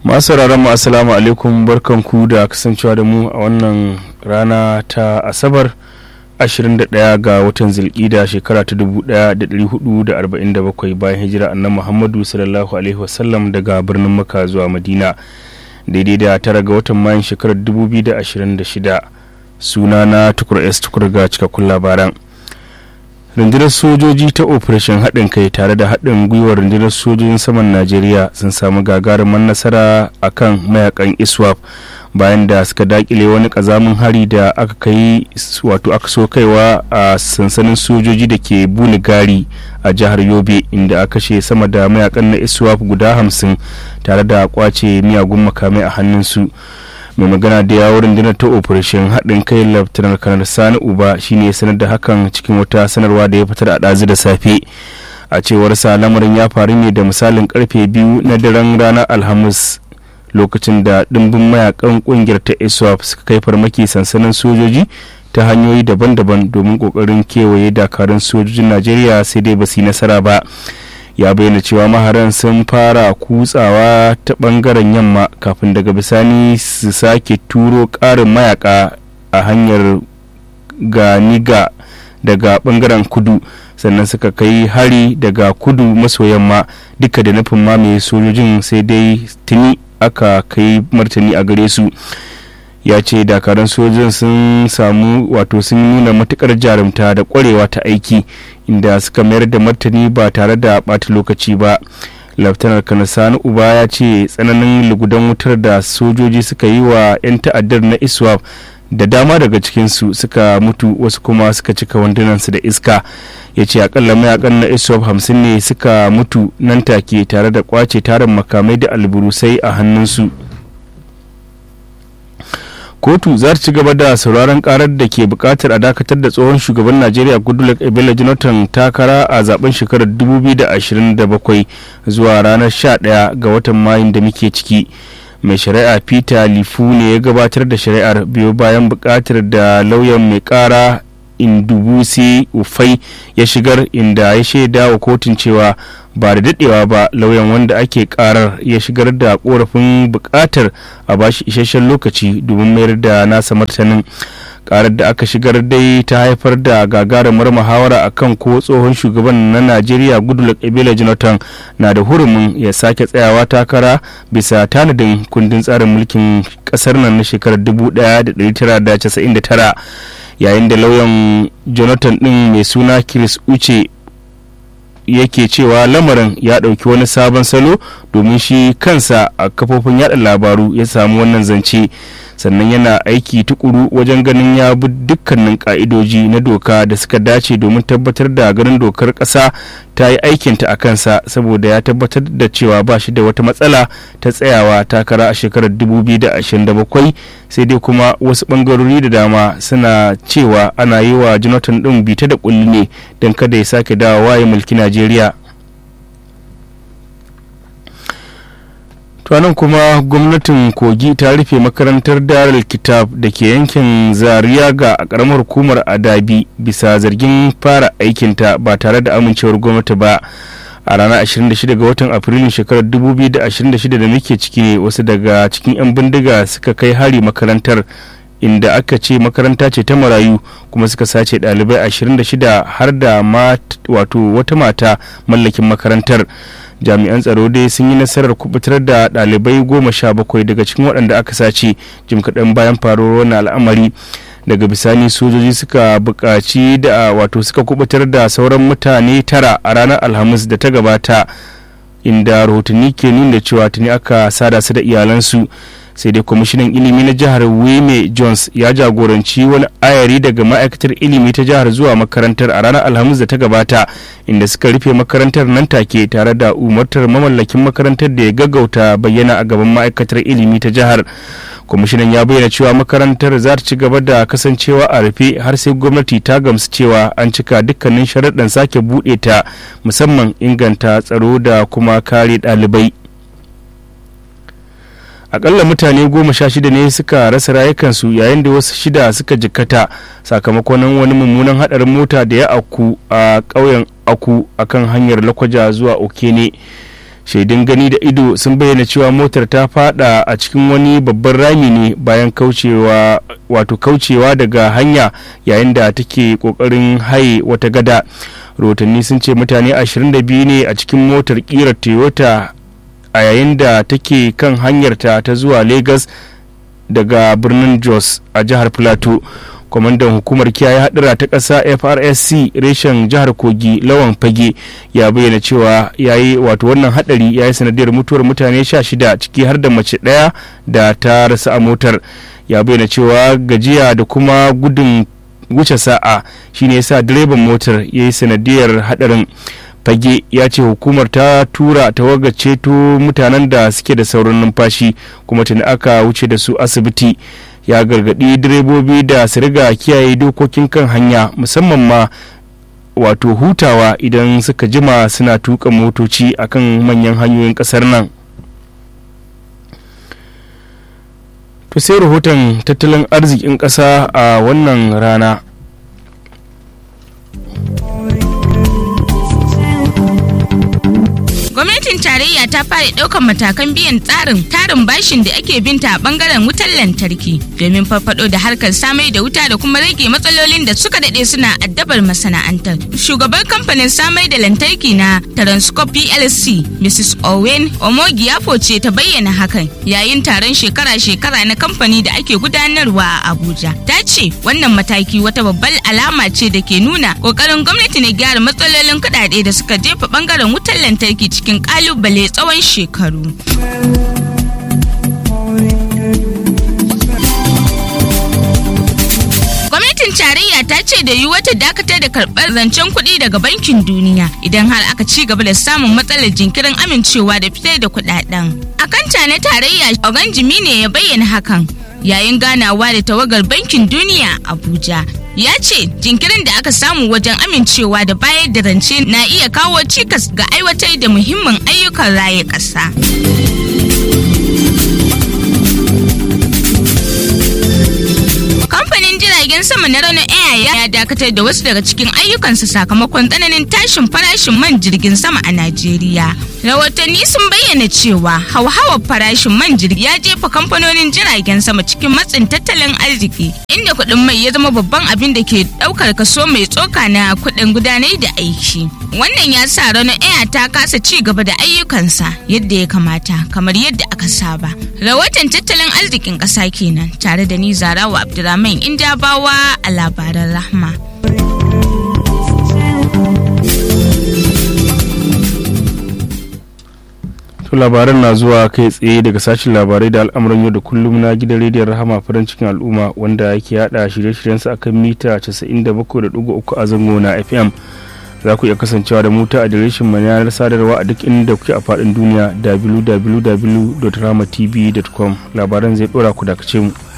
masu mu assalamu alaikum barkanku da kasancewa da mu a wannan rana ta asabar 21 ga watan zilkida shekara ta 1447 bayan hijira annan muhammadu sallallahu alaihi wasallam daga birnin maka zuwa madina daidai da tara ga watan mayan shekarar 2026 suna na tukur s tukur ga cikakkun labaran rundunar sojoji ta operation haɗin kai tare da haɗin gwiwar rundunar sojojin saman najeriya sun samu gagarumin nasara a kan mayakan iswap bayan da suka dakile wani ƙazamin hari da aka kai wato aka so kaiwa a sansanin sojoji da ke bunigari a jihar yobe inda aka kashe sama da mayakan na iswap guda hamsin tare da kwace miyagun makamai a hannunsu mai magana da yawon rundunar ta operation haɗin kai laftanar kanar sani uba shine sanar da hakan cikin wata sanarwa da ya fitar a ɗazu da safe a cewar sa lamarin ya faru ne da misalin karfe biyu na daren ranar alhamis lokacin da ɗimbin mayakan ƙungiyar ta iswap suka kai farmaki sansanin sojoji ta hanyoyi daban-daban domin ƙoƙarin kewaye dakarun sojojin najeriya sai dai ba su yi nasara ba ya bayyana cewa maharan sun fara kutsawa ta bangaren yamma kafin daga bisani su sake turo karin mayaka a hanyar ganiga daga bangaren kudu sannan suka kai hari daga kudu maso yamma duka da nufin mamaye sojojin sai dai tuni aka kai martani a gare su ya ce dakarun sojin sun samu wato sun nuna matukar jarumta da kwarewa ta aiki inda suka mayar da martani ba tare da ɓata lokaci ba laftanar kanasani uba ya ce tsananin lugudan wutar da sojoji suka yi wa 'yan ta'addar na iswap da dama daga cikinsu suka mutu wasu kuma suka cika wandunansu da iska ya ce akalla mayakan na iswap hamsin ne suka mutu nan take tare da kwace tarin makamai da alburusai a hannunsu kotu za ta ci gaba da sauraron karar da ke bukatar a dakatar da tsohon shugaban najeriya goodluck ebele jonathan takara a zaben shekarar 2027 zuwa ranar 11 ga watan mayun da muke ciki mai shari'a peter lifu ne ya gabatar da shari'ar biyo bayan bukatar da lauyan mai kara indubusi ufai ya shigar inda ya shaida wa kotun cewa ba da dadewa ba lauyan wanda ake karar ya shigar da korafin bukatar a bashi isasshen lokaci domin mayar da nasa martanin karar da aka shigar dai ta haifar da gagarumar muhawara akan ko tsohon shugaban na najeriya goodluck ebele jonathan na da hurumin ya sake tsayawa takara bisa tanadin kundin tsarin mulkin kasar nan na shekarar 1999 yayin da lauyan jonathan din mai suna chris uche yake cewa lamarin ya ɗauki wani sabon salo domin shi kansa a kafofin yada labaru ya samu wannan zance sannan yana aiki tukuru wajen ganin ya bi dukkanin ka'idoji na doka da suka dace domin tabbatar da ganin dokar ƙasa ta yi aikinta a kansa saboda ya tabbatar da cewa ba shi da wata matsala ta tsayawa takara a shekarar 2027 sai dai kuma wasu bangarori da dama suna cewa ana yi wa jonathan ɗin bita da kulli ne don kada ya sake dawowa ya mulki najeriya nan kuma gwamnatin kogi ta rufe makarantar darar kitab da ke yankin zariyaga a karamar hukumar adabi bisa zargin fara aikinta ba tare da amincewar gwamnati ba a ranar 26 ga watan afrilun shekarar 2026 da muke ciki ne wasu daga cikin 'yan bindiga suka kai hari makarantar inda aka ce makaranta ce ta marayu kuma suka sace ɗalibai 26 har da wato wata mata mallakin makarantar jami'an tsaro dai sun yi nasarar kubutar da ɗalibai goma sha bakwai daga cikin waɗanda aka sace jim kaɗan bayan faruwar wannan al'amari daga bisani sojoji suka buƙaci da wato suka kubutar da sauran mutane tara a ranar alhamis da ta gabata inda rahotanni ke nuna cewa tuni aka sada su da iyalansu sai dai kwamishinan ilimi na jihar wime jones ya jagoranci wani ayari daga ma'aikatar ilimi ta jihar zuwa makarantar a ranar alhamis da ta gabata inda suka rufe makarantar nan take tare da umartar mamallakin makarantar da ya gaggauta bayyana a gaban ma'aikatar ilimi ta jihar kwamishinan ya bayyana cewa makarantar za ta ci gaba da kasancewa a rufe har sai gwamnati ta gamsu cewa an cika dukkanin sharaɗin sake buɗe ta musamman inganta tsaro da kuma kare ɗalibai akalla mutane goma sha shida ne suka rasa rayukansu yayin da wasu shida suka jikkata sakamakon wani mummunan hadarin mota da ya aku a ƙauyen aku akan hanyar lakwaja zuwa okene shaidun gani da ido sun bayyana cewa motar ta fada a cikin wani babban rami ne bayan kaucewa wato kaucewa daga hanya yayin da take kokarin haye wata gada rahotanni sun ce mutane 22 ne a cikin motar kirar toyota a yayin da take kan hanyarta ta zuwa lagos daga birnin jos a jihar plateau kwamandan hukumar kiyaye hadura ta ƙasa frsc reshen jihar kogi lawan fage ya bayyana cewa yayi wato wannan hadari ya yi sanadiyar mutuwar mutane 16 ciki har da mace ɗaya da ta rasa a motar ya bayyana cewa gajiya da kuma gudun wuce sa'a shine yasa direban motar ya yi sanadiyar hadarin fage ya ce hukumar ta tura tawagar ceto mutanen da suke da saurin numfashi kuma tuni aka wuce da su asibiti ya gargadi direbobi da su riga kiyaye dokokin kan hanya musamman ma wato hutawa idan suka jima suna tuka motoci akan manyan hanyoyin kasar nan to sai rahoton tattalin arzikin ƙasa a wannan rana gwamnatin tarayya ta fara ɗaukar matakan biyan tsarin tarin bashin da ake binta a bangaren wutar lantarki domin farfado da harkar samai da wuta da kuma rage matsalolin da suka daɗe suna addabar masana'antar shugaban kamfanin samai da lantarki na transcorp plc mrs owen omogiafo ce ta bayyana hakan yayin taron shekara-shekara na kamfani da ake gudanarwa a abuja ta ce wannan mataki wata babbar alama ce da ke nuna ƙoƙarin gwamnati na gyara matsalolin kuɗaɗe da suka jefa bangaren wutar lantarki cikin kalubale tsawon shekaru. Gwamnatin tarayya ta ce da yiwuwa ta dakatar da karɓar zancen kuɗi daga bankin duniya idan har aka ci gaba da samun matsalar jinkirin amincewa da fitar da kuɗaɗen. A kanta na tarayya Oganjimi ne ya bayyana hakan yayin ganawa da tawagar bankin duniya Abuja ya ce jinkirin da aka samu wajen amincewa da bayar da rance na iya kawo cikas ga aiwatar da muhimmin ayyukan raye ƙasa. kamfanin jiragen sama na ranar air ya dakatar da wasu daga cikin ayyukansa sakamakon tsananin tashin farashin man jirgin sama a najeriya rahotanni sun bayyana cewa hauhawar farashin man jirgi ya jefa kamfanonin jiragen sama cikin matsin tattalin arziki inda kuɗin mai ya zama babban abin da ke ɗaukar kaso mai tsoka na kuɗin gudanar da aiki wannan ya sa ranar air ta kasa ci gaba da ayyukansa yadda ya kamata kamar yadda aka saba rahoton tattalin arzikin ƙasa kenan tare da ni zarawa abdulrahman indabawa a labaran rahma to labaran na zuwa kai tsaye daga sashen labarai da al'amuran yau da kullum na gidan rediyon rahama farin cikin al'umma wanda yake hada shirye-shiryensa akan mita 97.3 a zango na fm za ku iya kasancewa da mu ta adireshin mu yanar sadarwa a duk inda kuke a faɗin duniya www.ramatv.com labaran zai ɗora ku dakace mu